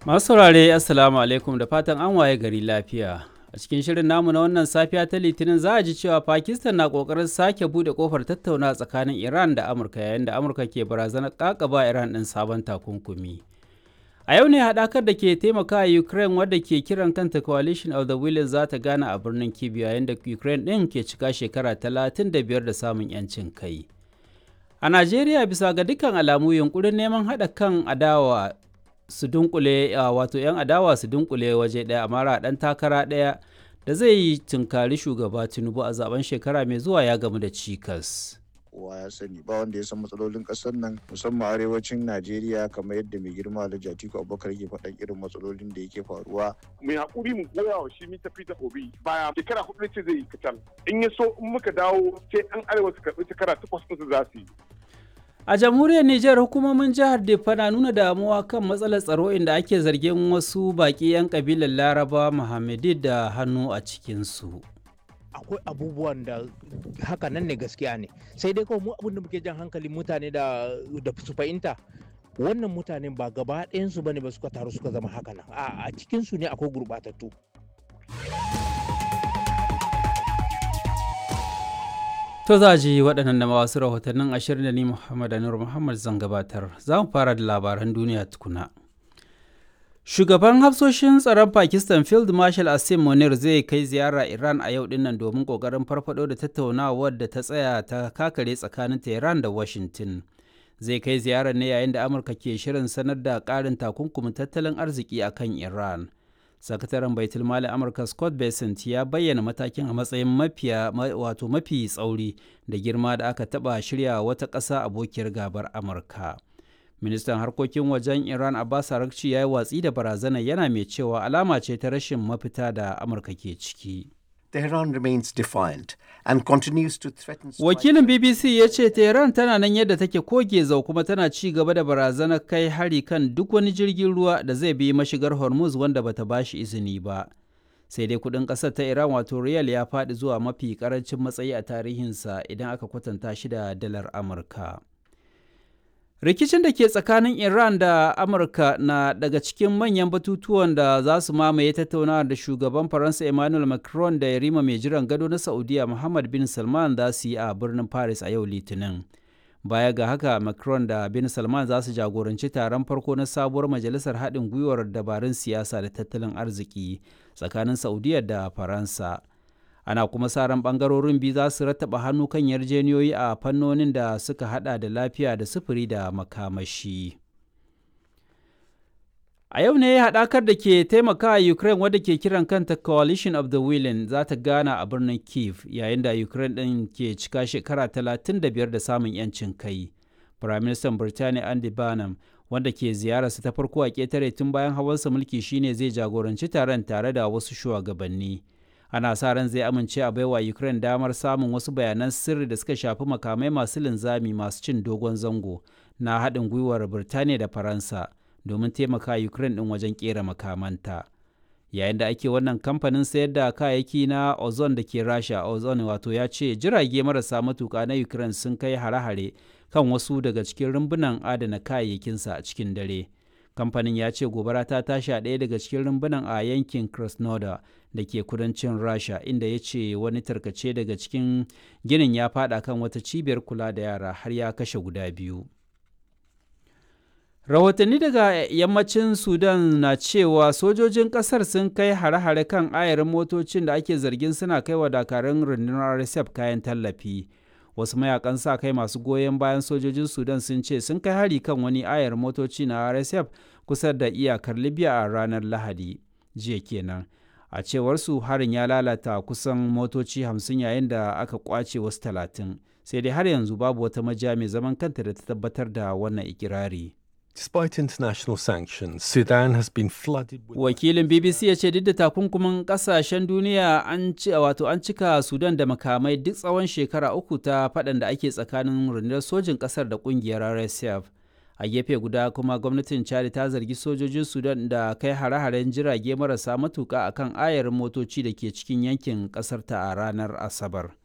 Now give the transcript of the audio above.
Masu saurare Assalamu alaikum da fatan an waye gari lafiya. A cikin shirin namu na wannan safiya ta Litinin za a ji cewa Pakistan na kokarin sake bude kofar tattauna tsakanin Iran da Amurka yayin da Amurka ke barazanar kakaba Iran ɗin sabon takunkumi. A yau ne haɗakar da ke taimaka a Ukraine wadda ke kiran kanta Coalition of the Willing za ta gana a birnin Kyiv yayin da Ukraine ɗin ke cika shekara 35 da samun 'yancin kai. A Najeriya bisa ga dukkan alamu yunkurin neman haɗa kan adawa su dunkule wato 'yan adawa su dunkule waje ɗaya a mara ɗan takara ɗaya da zai yi tunkari shugaba tinubu a zaben shekara mai zuwa ya gamu da cikas kowa ya sani ba wanda ya san matsalolin kasar nan musamman arewacin najeriya kamar yadda mai girma alhaji atiku abubakar yake faɗan irin matsalolin da yake faruwa mai hakuri mu goya wa shi mita fita obi baya shekara hudu ce zai yi kacal in ya so in muka dawo sai an arewa su karɓi shekara takwas ɗinsu za su yi A jamhuriyar Nijar hukumomin jihar Diffa na nuna damuwa kan matsalar tsaro inda ake zargin wasu baƙi 'yan kabilar Laraba Muhammadi da hannu a cikinsu. akwai abubuwan da haka nan ne gaskiya ne sai dai kawai mu abin da muke jan hankalin mutane da da su fahimta wannan mutanen ba gaba ɗayansu bane ba suka taru suka zama haka nan a cikinsu ne akwai gurɓatattu To za a ji waɗannan da wasu rahotannin ashirin da ni Muhammad Anur Muhammad zan gabatar. Za mu fara da labaran duniya tukuna. Shugaban hafsoshin tsaron Pakistan Field Marshal Asim Munir zai kai ziyara Iran a yau dinnan domin ƙoƙarin farfado da tattaunawar da ta tsaya ta kakare tsakanin Tehran da Washington. Zai kai ziyarar ne yayin da Amurka ke shirin sanar da ƙarin takunkumin tattalin arziki a kan Iran. sakataren baitul mali amurka scott bessent ya bayyana matakin a matsayin mafiya wato mafi tsauri da girma da aka taba shirya wata ƙasa abokiyar gabar amurka ministan harkokin wajen iran abbas arakci ya yi watsi da barazana yana mai cewa alama ce ta rashin mafita da amurka ke ciki Tehran remains defiant and continues to threaten Wakilin BBC ya ce Tehran tana nan yadda take koge zau kuma tana ci gaba da barazanar kai hari kan duk wani jirgin ruwa da zai bi mashigar Hormuz wanda bata bashi izini ba. Sai dai kudin ƙasar ta Iran wato riyal ya faɗi zuwa mafi ƙarancin matsayi a tarihinsa idan aka kwatanta shi da dalar Amurka. rikicin da ke tsakanin iran da amurka na daga cikin manyan batutuwan da za su mamaye tattaunawa da shugaban faransa emmanuel macron da yarima mai jiran gado na saudiya muhammad bin salman za su yi a birnin paris a yau litinin baya ga haka macron da bin salman za su jagoranci taron farko na sabuwar majalisar haɗin gwiwar dabarun siyasa da tattalin arziki tsakanin saudiya da faransa ana kuma sa ran bangarorin biyu za su rattaba hannu kan yarjeniyoyi a fannonin da suka hada da lafiya da sufuri da makamashi a yau ne haɗakar da ke taimaka a ukraine wadda ke kiran kanta coalition of the willing za ta gana a birnin kiev yayin da ukraine ɗin ke cika shekara 35 da samun 'yancin kai firaministan birtaniya andy barnum wanda ke ziyararsa ta farko a ƙetare tun bayan hawansa mulki shine zai jagoranci taron tare da wasu shugabanni ana sa ran zai amince a baiwa ukraine damar samun wasu bayanan sirri da suka shafi makamai masu linzami masu cin dogon zango na haɗin gwiwar birtaniya da faransa domin taimaka ukraine ɗin wajen ƙera makamanta yayin da ake wannan kamfanin sayar da kayayyaki na ozon da ke rasha ozon wato ya ce jirage marasa matuka na ukraine sun kai hare-hare kan wasu daga cikin rumbunan adana kayayyakinsa a cikin dare kamfanin ya ce gobara ta tashi a ɗaya daga cikin rumbunan a yankin krasnodar da ke kudancin rasha inda ya ce wani tarkace daga cikin ginin ya fada kan wata cibiyar kula da yara har ya kashe guda biyu rahotanni daga yammacin sudan na cewa sojojin kasar sun kai hare-hare kan ayarin motocin da ake zargin suna kai wa dakarun rundunar rsf kayan tallafi wasu mayakan sa kai masu goyon bayan sojojin sudan sun ce sun kai hari kan wani ayar motoci na rsf kusa da iyakar libya a ranar lahadi jiya kenan a cewar su harin ya lalata kusan motoci hamsin yayin da aka kwace wasu talatin sai dai har yanzu babu wata majiya mai zaman kanta da ta tabbatar da wannan ikirari Despite international sanctions, Sudan has been flooded with wakilin bbc ya ce duk da takunkumin kasashen duniya an ci wato an cika sudan da makamai duk tsawon shekara uku ta faɗan da ake tsakanin rundunar sojin ƙasar da ƙungiyar rsf a gefe guda kuma gwamnatin chad ta zargi sojojin sudan da kai hare-haren jirage marasa matuka akan ayarin motoci da ke cikin yankin ƙasar ta a ranar asabar